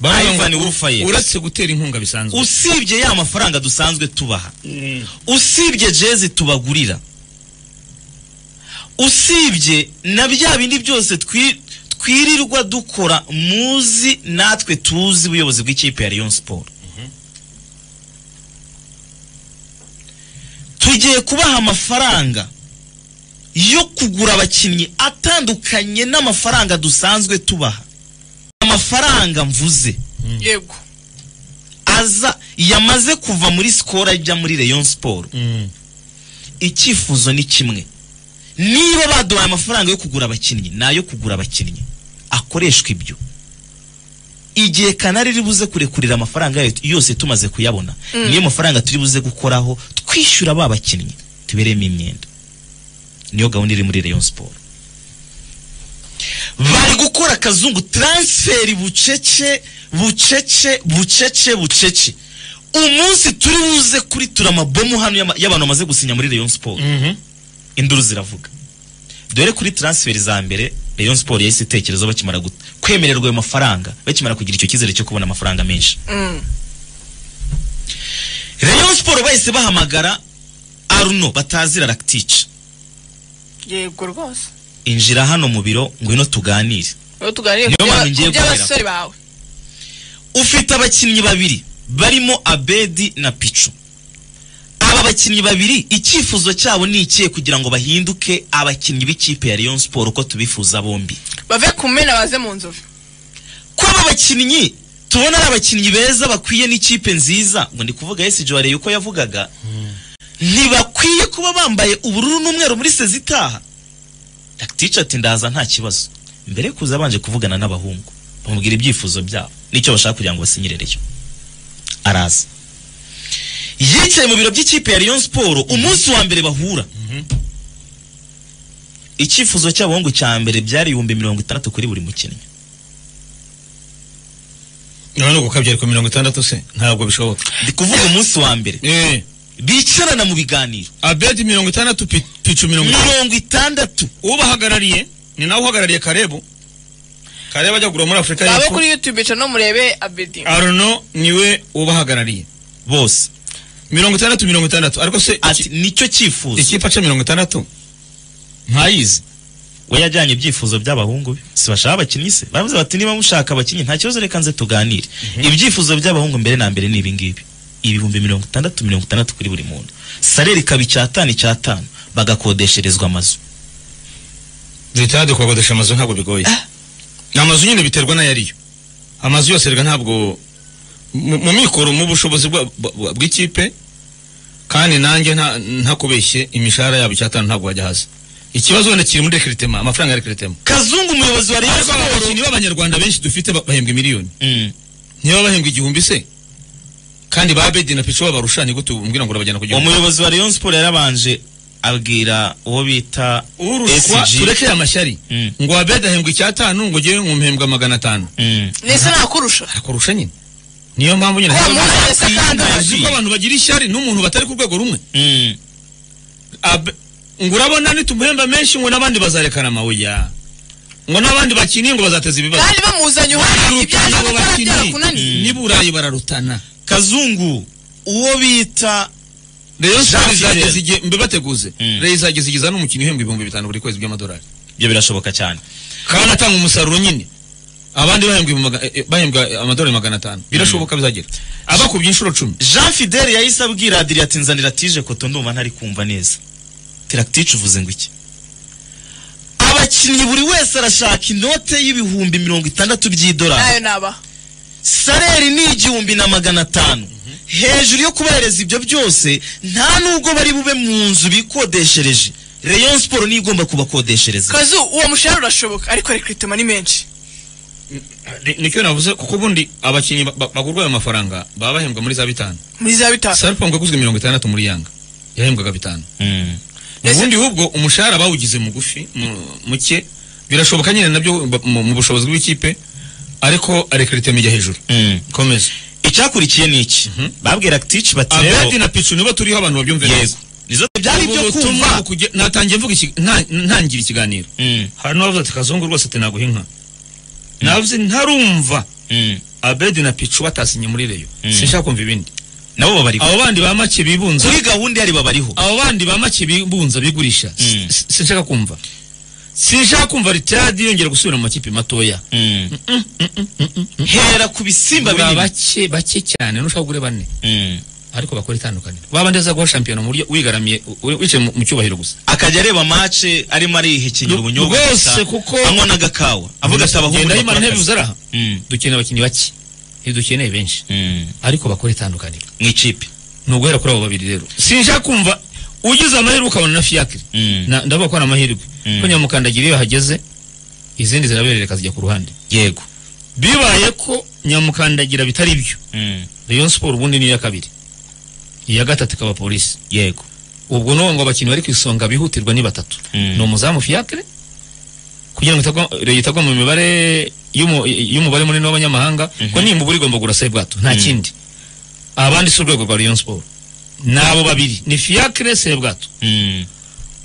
Ivan Urufa ye uretse gutera inkunga bisanzwe usibye ya mafaranga dusanzwe tubaha usibye jezi tubagurira usibye na bya bindi byose twi- twirirwa dukora muzi natwe tuzi ubuyobozi bw'ikipe ya Rayon Sport tugiye kubaha amafaranga yo kugura abakinnyi atandukanye n'amafaranga dusanzwe tubaha amafaranga mvuze yego aza yamaze kuva muri sikoro ajya muri Rayon Sport icyifuzo ni kimwe niba baduhaye amafaranga yo kugura abakinnyi ni ayo kugura abakinnyi akoreshwa ibyo igihe kanari riri buze kurekurira amafaranga yayo yose tumaze kuyabona niyo mafaranga turi buze gukoraho twishyura ba bakinnyi tubereyemo imyenda niyo gahunda iri muri Rayon Sport bari gukora akazungu transferi bucece bucece bucece bucece umunsi turi buze kuri turamabomu hano y'ama- y'abantu bamaze gusinya muri Rayon Sport induru ziravuga dore kuri transferi za mbere Rayon Sport yahise itekerezo bakimara gut- kwemererwa ayo mafaranga bakimara kugira icyo cyizere cyo kubona amafaranga menshi Rayon Sport bahise bahamagara Arno batazira Rakitic yego rwose injira hano mu biro ngwino tuganire rero tuganire Niyo ku mpamvu bya- ngiye ku guhera. by'abasore bawe ufite abakinnyi babiri barimo abedi na picu aba bakinnyi babiri icyifuzo cyabo ni ikihe kugira ngo bahinduke abakinnyi b'ikipe ya Rayon Sport uko tubifuza bombi bave ku mena baze mu nzovu ko aba bakinnyi tubona ari abakinnyi beza bakwiye n'ikipe nziza ngo ndi kuvuga Yesi Joare yuko yavugaga ntibakwiye kuba bambaye ubururu n'umweru muri sezi itaha Rakitic ati ndaza nta kibazo mbere yo kuza abanje kuvugana n'abahungu bamubwira ibyifuzo byabo n'icyo bashaka kugira ngo basinyirereyo araza yicaye mu biro by'ikipe ya Rayon Sport umunsi wa mbere bahura icyifuzo cy'abahungu cya mbere byari ibihumbi mirongo itandatu kuri buri mukinnyi none uko kabyari ku mirongo itandatu se ntabwo bishoboka ndi kuvuga umunsi wa mbere eh bicarana mu biganiro abedi mirongo itandatu pi- picu mirongo itandatu mirongo itandatu ubahagarariye ni nawe uhagarariye karebu karebu ajya kugura muri afurika babe y'epfo kuri youtube ica no murebe abedi arno niwe ubahagarariye bose mirongo itandatu mirongo itandatu ariko se iki- ati nicyo cyifuzo ikipe aca mirongo itandatu ntayizi we yajyanye ibyifuzo by'abahungu be si bashaka abakinnyi se baravuze bati niba mushaka abakinnyi nta kibazo reka nze tuganire ibyifuzo by'abahungu mbere na mbere ni ibingibi ibihumbi mirongo itandatu mirongo itandatu kuri buri muntu sareri ikaba icyatanu icyatanu bagakodesherezwa amazu leta dukodesha amazu ntabwo bigoye ni amazu nyine biterwa n'ayariyo amazu yose rega ntabwo mu mu mikoro mu bushobozi bwa- bwa- bw'ikipe kandi nanjye nta- ntakubeshye imishahara yabo icyatanu ntabwo wajya hasi ikibazo wenda kiri muri rekiritema amafaranga ya rekiritema kazungu umuyobozi wa rayon ariko sport abakinnyi b'abanyarwanda benshi dufite ba- bahembwa miliyoni Mm. niba bahembwa igihumbi se kandi ba bedi na pico babarusha ni gute umbwira ngo urabajyana ku gihumbi umuyobozi wa rayon sport yarabanje abwira uwo bita urushwa SG. tureke aya mashyari Mm. ngo abedi ahembwa icyatanu ngo jyewe nkumhembwa magana atanu Mm. nese nakurusha arakurusha nyine niyo mpamvu nyine Wa muntu wese kandi uzi ko abantu bagira ishyari n'umuntu batari ku rwego rumwe Mm. Abe- ngo urabona nitumuhemba menshi ngo n'abandi bazarekana amabuya ngo n'abandi bakiniye ngo bazateza ibibazo kandi bamuzanye uhari ibyaje Abo gukora byarakunaniye bakinnyi ni burayi bararutana kazungu uwo bita Rayon Sport Jean Pierre. izageza igihe mbe bateguze Mm. Rayon izageza igihe izana umukinnyi uhembwa ibihumbi bitanu buri kwezi by'amadolari ibyo birashoboka cyane kandi atanga umusaruro nyine abandi bahembwa ibihumbi maga- eh, bahembwa amadolari magana atanu birashoboka bizagera abakubye inshuro cumi jean fidele yahise abwira adiri ati nzanira tije koto ndumva ntari kumva neza tirakitica uvuze ngo iki abakinnyi buri wese arashaka inote y'ibihumbi mirongo itandatu by'idolari nayo nabaha sareri ni igihumbi na magana atanu hejuru yo kubahereza ibyo byose nta nubwo bari bube mu nzu bikodeshereje rayon siporo niyo igomba kubakodeshereza kazu uwo mushahara urashoboka ariko rekritema ni menshi nicyo navuze kuko ubundi abakinnyi ba- ba- bagurwa ayo mafaranga baba bahembwa muri za bitanu muri za bitanu sarpong yaguzwe mirongo itandatu muri yanga yahembwaga bitanu Mm. Ese- ubundi hubwo umushahara bawugize mugufi mu- muke birashoboka nyine nabyo ba- mu mu bushobozi bw'ikipe ariko arekiritema ijya hejuru Mm. komeza icyakurikiye ni iki babwira tici bati abedi rero na picu nibo turiho abantu babyumve yego nizo byari Ubu ibyo butumwa kumva bukuge- natangiye mvuga iki- nta- ntangira ikiganiro Mm, hari n'uwavuze ati kazungu rwose ati naguha inka navuze ntarumva mm. abedi na picu batasinye muri reyo Mm. sinshaka kumva ibindi nabo babariho abo bandi ba make bibunza kuri gahunda yari babariho abo bandi ba make bibunza bigurisha si- Mm. si- sinshaka kumva sinshaka kumva ritadi yongera gusubira mu makipe matoya hera ku bisimba Gura binini bake bake cyane nushaka kugura bane Mm. ariko bakora itandukaniro babandi azaguha shampiyona mu buryo wigaramiye u- u- wicaye mu- mu cyubahiro gusa akajya areba mace arimo arihekenyera Rw- ubunyobwa rwose gusa, kuko- anywa n'agakawa avuga ati abahungu Genda bakora Imana akazi." ntibivuze araha Mm, dukeneye abakinnyi bake ntidukeneye benshi mm. ariko bakora itandukaniro mu ikipe ni uguhera kuri abo babiri rero sinshaka kumva ugize amahirwe ukabona na fiyakire Mm. Na- ndavuga ko ari amahirwe Mm. ko nyamukandagira iyo hageze izindi ziraberereka zijya ku ruhande yego bibaye ko nyamukandagira bitari byo Mm, rayon siporo ubundi ni iya kabiri iya gatatu ikaba polisi yego ubwo n'ubu ngo abakinnyi bari ku isonga bihutirwa ni batatu Mm. ni umuzamu fiyakire kugira ngo itagwa- Rayon itagwa mu mibare y'umu- y'umubare munini w'abanyamahanga ko nimbura igomba gurasa bwato nta kindi abandi si urwego rwa rayon siporo ni abo babiri ni fiyakire sebwato Mm.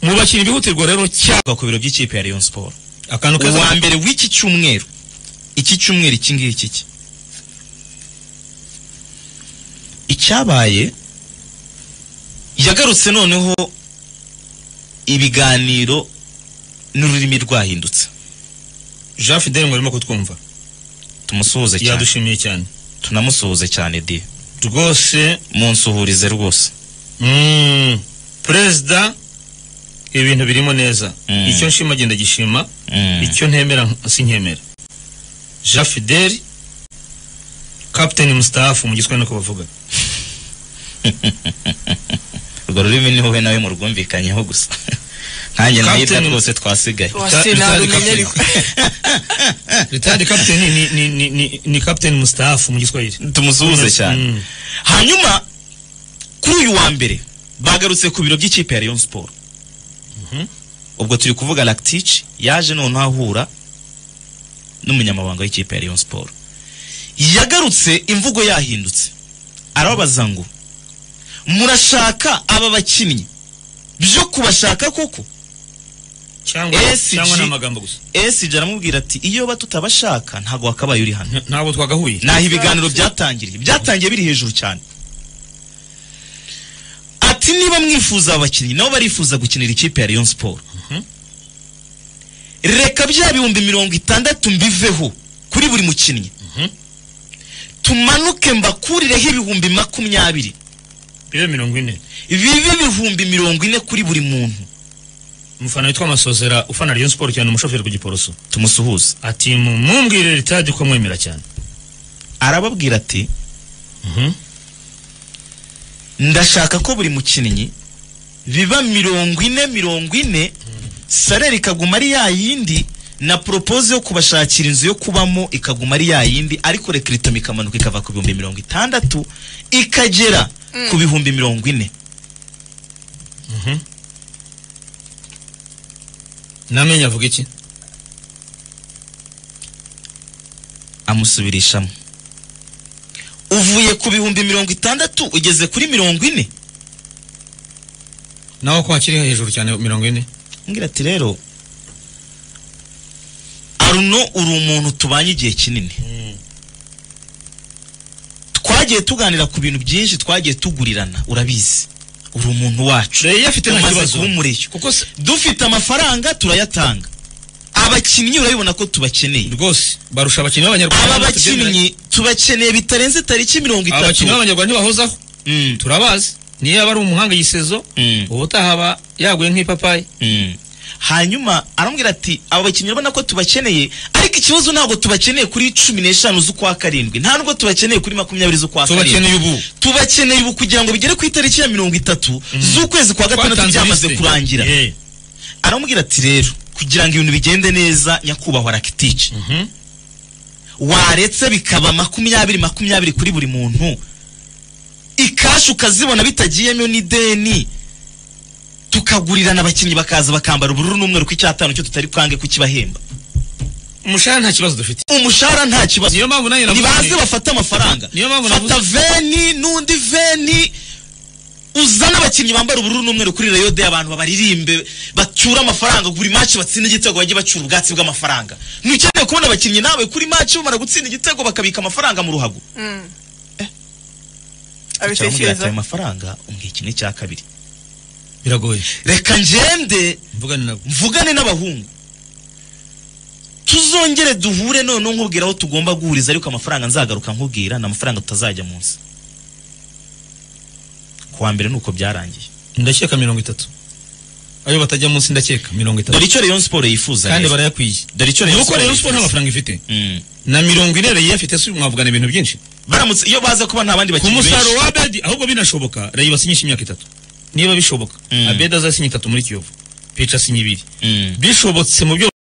mu bakinnyi bihutirwa rero cyane Kwa ku biro by'ikipe ya Rayon Sport akantu uwa mbere w'iki cyumweru iki cyumweru iki ngiki ki icyabaye yagarutse noneho ibiganiro n'ururimi rwahindutse jean fidele murimo kutwumva tumusuhuze cyane yadushimiye cyane tunamusuhuze cyane de rwose munsuhurize rwose mm, perezida ibintu birimo neza Mm. icyo nshima genda gishima icyo ntemera nk- sinkemera jean fideli kapiteni mustahafu mu giswahili niko bavuga urwo rurimi ni wowe nawe murwumvikanyeho gusa nkanjye nahita Captain- rwose twasigaye wase Rita- Rita- narumenya ariko ritadi kapiteni ni, ni, ni, ni, ni kapiteni mustahafu mu giswahili tumusuhuze cyane Mm. hanyuma kuri uyu wa mbere bagarutse ku biro by'ikipe ya Rayon Sport ubwo turi kuvuga Lactic yaje noneho ahura n'umunyamabanga w'ikipe ya Rayon Sport yagarutse imvugo yahindutse arababaza ngo murashaka aba bakinnyi byo kubashaka koko cyangwa SG. cyangwa ni amagambo gusa SG aramubwira ati iyo ba tutabashaka ntabwo wakabaye uri hano Nta- ntabwo twagahuye naho ibiganiro byatangiriye byatangiye biri hejuru cyane ati niba mwifuza abakinnyi nabo barifuza gukinira ikipe ya Rayon Sport reka bya bihumbi mirongo itandatu mbiveho kuri buri mukinnyi tumanuke mbakurireho ibihumbi makumyabiri bibe mirongo ine bibe ibihumbi mirongo ine kuri buri muntu umufana witwa masozera ufana rayon siporo cyane umushoferi ku giporoso tumusuhuze ati mumwumvire ritadi ko mwemera cyane arababwira ati Mhm. ndashaka ko buri mukinnyi biba mirongo ine mirongo ine sarere ikaguma ari ya yindi na poropoze yo kubashakira inzu yo kubamo ikaguma ari ya yindi ariko rekiritamu ikamanuka ikava ku bihumbi mirongo itandatu ikagera ku bihumbi mirongo ine namenye avuga iki amusubirishamo uvuye ku bihumbi mirongo itandatu ugeze kuri mirongo ine nawe ko hakiri hejuru cyane mirongo ine ngira ati rero aruno uri umuntu tubanye igihe kinini twagiye tuganira ku bintu byinshi twagiye tugurirana urabizi uri umuntu wacu reyo afite nta tumaze kibazo kuba umureshyo kuko se- dufite amafaranga turayatanga abakinnyi urabibona ko tubakeneye rwose barusha abakinnyi b'abanyarwanda aba ntabwo tubyemera. bakinnyi tubakeneye bitarenze tariki mirongo aba bakinnyi itatu b'abanyarwanda ntibahozaho Mm, turabazi niyo yaba ari umuhanga igisezo mm, ubu utahaba yaguye nk'ipapayi mm. hanyuma arambwira ati aba bakinnyi urabona ko tubakeneye ariko ikibazo ntabwo tubakeneye kuri cumi n'eshanu z'ukwa karindwi nta nubwo tubakeneye kuri makumyabiri z'ukwa karindwi tubakeneye ubu tubakeneye ubu kugira ngo bigere ku itariki ya mirongo itatu z'ukwezi kwa gatandatu Twatanze byamaze liste. kurangira Eh, aramubwira ati rero kugira ngo ibintu bigende neza nyakubahwa rakitici mhm. waretse bikaba makumyabiri makumyabiri kuri buri muntu ikashi ukazibona bitagiyemo n'ideni tukagurirana abakinnyi bakaza bakambara ubururu n'umweru ku icyatanu cyo tutari bwange kukibahemba umushahara nta kibazo dufite umushahara nta kibazo niyo mpamvu nanjye nibaze navuze bafate amafaranga Niyo mpamvu fata veni n'undi veni uzane abakinnyi bambara ubururu n'umweru kuri rayo de abantu babaririmbe bacyure bacyura amafaranga buri match batsinda igitego bajye bacyura ubwatsi bw'amafaranga ni ukeneye kubona abakinnyi nawe kuri match bamara gutsinda igitego bakabika amafaranga mu ruhago Mm. Eh. cyangwa abitekereza ugahita ayo mafaranga umbwiye kimwe cya kabiri biragoye reka ngende mvugane nabo mvugane n'abahungu tuzongere duhure noneho nkubwira aho tugomba guhuriza ariko amafaranga nzagaruka nkubwira ni amafaranga tutazajya munsi ku wa mbere ni uko byarangiye ndakeka mirongo itatu ayo batajya munsi ndakeka mirongo itatu dore icyo rayon siporo yifuza kandi rero. barayakwiye dore icyo rayon nuko siporo rero siporo nta yifuza mafaranga ifite Mm. na mirongo ine rayi afite si mwavugana ibintu byinshi baramutse iyo baza kuba nta bandi ku bakinnyi benshi musaruro wa abedi ahubwo binashoboka rayi basinyisha imyaka itatu niba bishoboka Mm. abedi azasinya itatu muri kiyovu pica asinya ibiri Mm. bishobotse mu byo